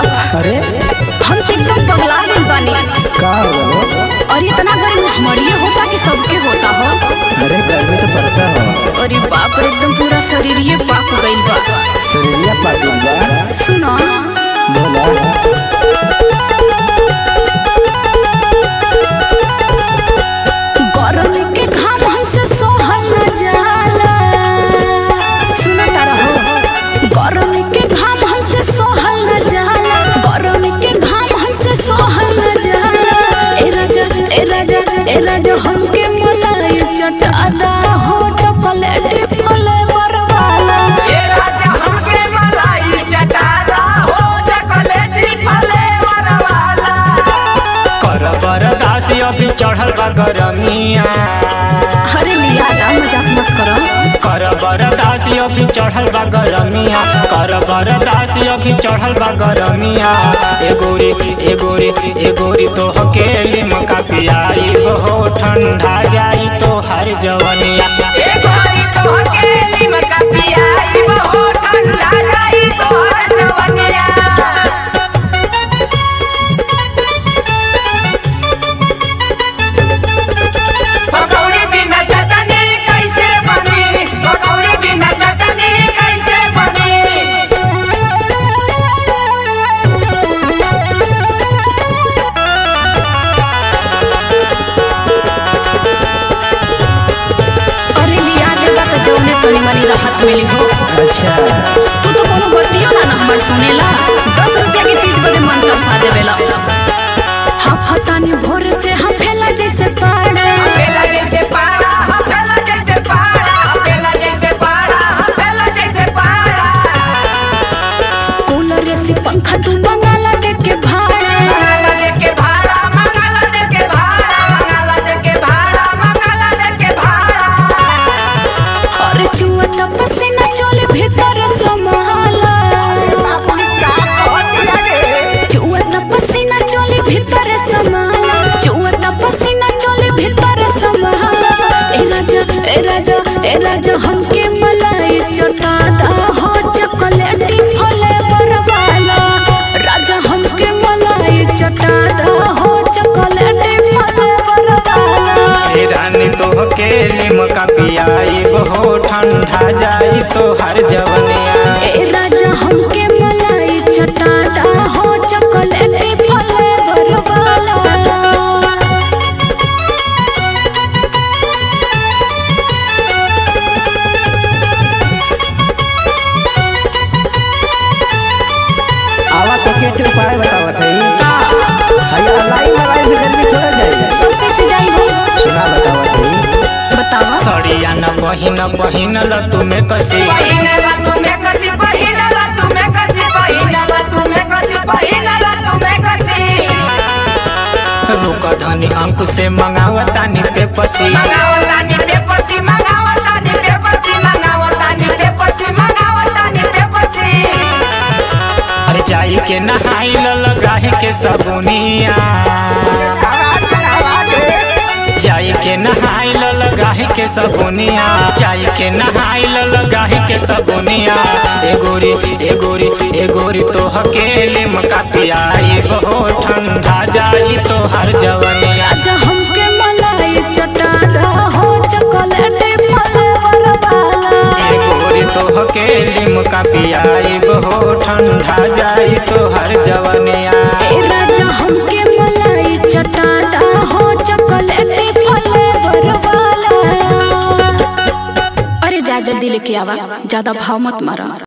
बाप अरे हम तो एकदम पगला गइल बानी का हो गलो और इतना गर्मी हमारे होता कि सबके होता हो अरे गर्मी तो पड़ता हो अरे बाप रे एकदम पूरा शरीर ये पाक गइल बा शरीरिया पाटिल बा सुनो बोला गर्मी के घाम हमसे सहल न जाला सुनो तारा हो गर्मी के घाम हमसे सहल न जाला गर्मी के घाम हमसे सहल न जाला ए राजा ए राजा ए राजा हमके मलाई चटादा हो चॉकलेट फ्लेवर वाला ये राजा हमके मलाई चटादा हो चॉकलेटी फ्लेवर वाला कर बरदासी अभी चढ़ल बा गरमिया अरे लिया ना मजाक मत करो कर बरदासी अभी चढ़ल बा गरमिया कर बरदासी अभी चढ़ल बा गरमिया ए गोरी ए गोरी ए गोरी तो हकेली मका पियाई हो ठंडा जाई तो हर जवनिया ए गोरी तो अकेली में कपियाई हो ठंडा जाई तो हर जवनिया पकौड़ी बिना चटनी कैसे बनी पकौड़ी बिना चटनी कैसे बनी अरे लिया देगा तो जौने तनी मनी राहत मिली हो अच्छा तू तो कोनो बतियो ना ना हमर सुनेला दस रुपया के चीज बदे मन तरसा देवेला हाँ फतानी भोर से हम फैला जैसे पाड़ा पेला जैसे पाड़ा हम पेला जैसे पाड़ा हम पेला जैसे पाड़ा हम पेला जैसे पाड़ा कूलर से पंखा तू बंगाला दे के भाड़ा मंगाला दे के भाड़ा मंगाला दे के भाड़ा मंगाला दे के भाड़ा मंगाला दे के भाड़ा और चुआ पसीना चोले भीतर समाला चुआ पसीना चोले भीतर समाला चुआ पसीना चोले भीतर समाला ए राजा ए राजा ए राजा हमके मलाई चटादा हो चॉकलेटी फ्लेवर वाला राजा हमके मलाई चटादा हो चॉकलेटी फ्लेवर वाला ए रानी तो हकेली मका पियाई हो ठंडा जाई तो हर जवनिया ए राजा हमके मलाई चटादा हो चॉकलेटी फ्लेवर वाला आवा तो के के उपाय बतावत है हया लाई मलाई से गर्मी थोड़ा जाए तुम कैसे जाई हो सुना बतावत है बतावा सड़िया न पहिन पहिनल तुम्हें कसी पहिनला तुम्हें कसी पहिनला तुम्हें कसी पहिनला तुम्हें कसी पहिनला तुम्हें कसी रुक धनी अंक से मंगावतानी पे पसी मंगावतानी पे पसी मंगावतानी पे पसी मंगावतानी पे पसी मंगावतानी पे पसी अरे जाई के नहाई लगाही के सबुनिया जाई के नहाई लगाही के सबुनिया जाई के नहाई लगाही के सबुनिया ए गोरी ए गोरी ए गोरी तो हकेले मका पियाई हो ठंडा जाई तो हर जवनिया राजा हमके मलाई चटादा हो चॉकलेटी फ्लेवर वाला ए गोरी तो हकेले मका पियाई हो ठंडा जाई तो हर जवनिया ए राजा हमके मलाई चटादा हो चॉकलेटी फ्लेवर वाला अरे जा जल्दी लेके आवा ज्यादा भाव मत मारा